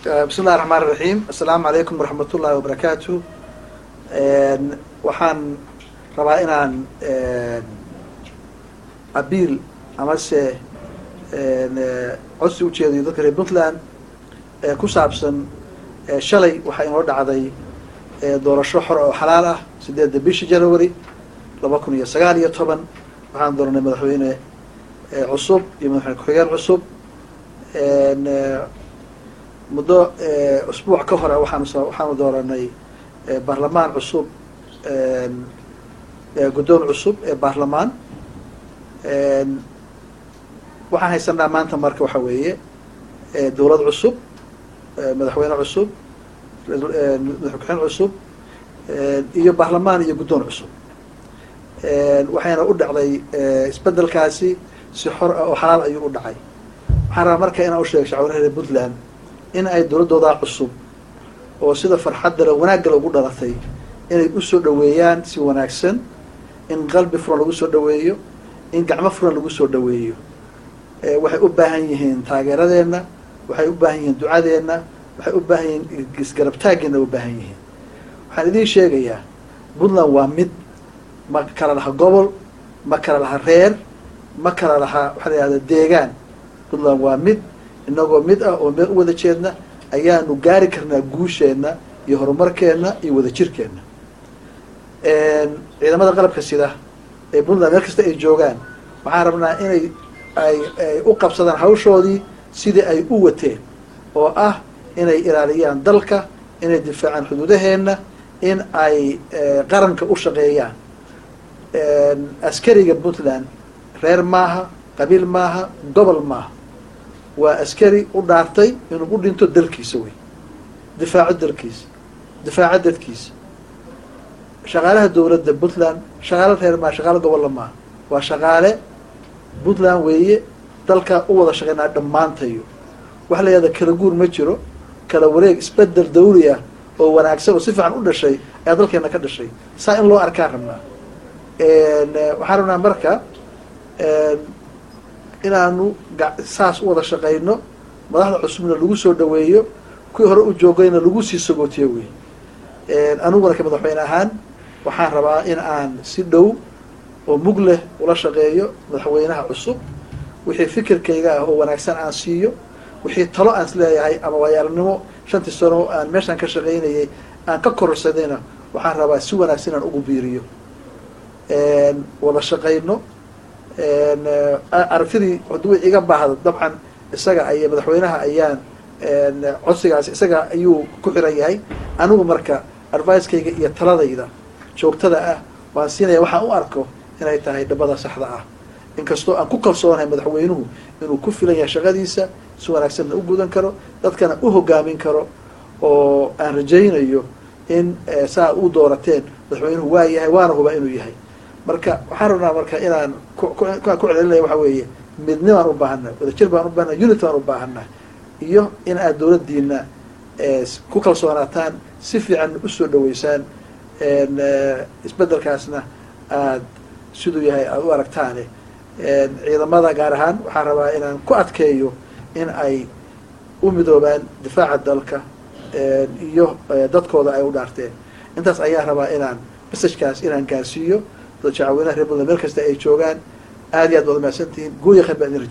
bismi illahi raxmaan iraxiim assalaamu calaykum waraxmat ullahi wabarakaatu waxaan rabaa inaan abiil amase codsi ujeedayo dadka reer puntland ku saabsan shalay waxaa inoo dhacday doorasho xor oo xalaal ah sideedda bishii january laba kun iyo sagaal iyo toban waxaan dooranay madaxweyne cusub iyo madaxweyne ku-xigeen cusub muddo usbuuc ka hore waxaan waxaanu dooranay baarlamaan cusub guddoon cusub ee baarlamaan waxaan haysanaa maanta marka waxa weeye dowlad cusub madaxweyne cusub madaxweyne ku-xigeen cusub iyo baarlamaan iyo guddoon cusub waxayna u dhacday isbedelkaasi si xor ah oo xalaal ayuu u dhacay waxaan rabaa marka inaan usheego shacwaraha reer puntland in ay dowladdoodaa cusub oo sida farxaddale wanaaggale ugu dhalatay inay usoo dhaweeyaan si wanaagsan in qalbi furan lagu soo dhaweeyo in gacmo furan lagu soo dhaweeyo waxay u baahan yihiin taageeradeenna waxay u baahan yihiin ducadeenna waxay u baahan yihiin isgarabtaageenna u baahan yihiin waxaan idiin sheegayaa puntland waa mid ma kala laha gobol ma kala laha reer ma kala laha waxaa la yihahda deegaan puntland waa mid inagoo mid ah oo meel u wada jeedna ayaanu gaari karnaa guusheenna iyo horumarkeenna iyo wadajirkeenna ciidamada qalabka sida ee puntland meel kasta ay joogaan waxaan rabnaa inay ay ay u qabsadaan hawshoodii sidii ay u wateen oo ah inay ilaaliyaan dalka inay difaacaan xuduudaheenna in ay qaranka u shaqeeyaan askariga puntland reer maaha qabiil maaha gobol maaha waa askari u dhaartay inuu u dhinto dalkiisa wey difaaco dalkiisa difaaco dadkiisa shaqaalaha dowladda puntland shaqaale reer maaha shaqaale gobolla maaha waa shaqaale puntland weeye dalka u wada shaqeynaa dhammaantayo waxa la yihahda kala guur ma jiro kala wareeg isbedel dawli ah oo wanaagsan oo si fiican u dhashay ayaa dalkeena ka dhashay saa in loo arkaan rabnaa waxaan rabnaa marka inaanu saas u wada shaqeyno madaxda cusubna lagu soo dhaweeyo kuwii hore u joogayna lagu sii sagootiyo wey aniguna ka madaxweyne ahaan waxaan rabaa in aan si dhow oo mug leh ula shaqeeyo madaxweynaha cusub wixii fikirkayga ah oo wanaagsan aan siiyo wixii talo aan isleeyahay ama waayaalnimo shantii sano aan meeshaan ka shaqaynayay aan ka kororsadayna waxaan rabaa si wanaagsan inaan ugu biiriyo wada shaqayno aragtidii hadduu iga baahdo dabcan isaga ay madaxweynaha ayaan codsigaas isaga ayuu ku xiran yahay anigu marka advicekayga iyo taladayda joogtada ah waan siinaya waxaan u arko inay tahay dhabada saxda ah inkastoo aan ku kalsoonahay madaxweynuhu inuu ku filan yahay shaqadiisa si wanaagsanna u gudan karo dadkana u hogaamin karo oo aan rajaynayo in saa u doorateen madaxweynuhu waa yahay waana hubaa inuu yahay marka waxaan rabnaa marka inaan kuaan ku celcelinaya waxa weeye midnibaan u baahannaha wadajir baan u baahana unit baan u baahannaha iyo in aad dowladdiina ku kalsoonaataan si fiican usoo dhaweysaan isbedelkaasna aad siduu yahay aada u aragtaane ciidamada gaar ahaan waxaan rabaa inaan ku adkeeyo in ay u midoobaan difaaca dalka iyo dadkooda ay u dhaarteen intaas ayaan rabaa inaan messagekaas inaan gaarsiiyo dad shacaweynaha reer puntland meel kasta ay joogaan aad iyo aad waad mahadsantihiin guuya khayr baa idin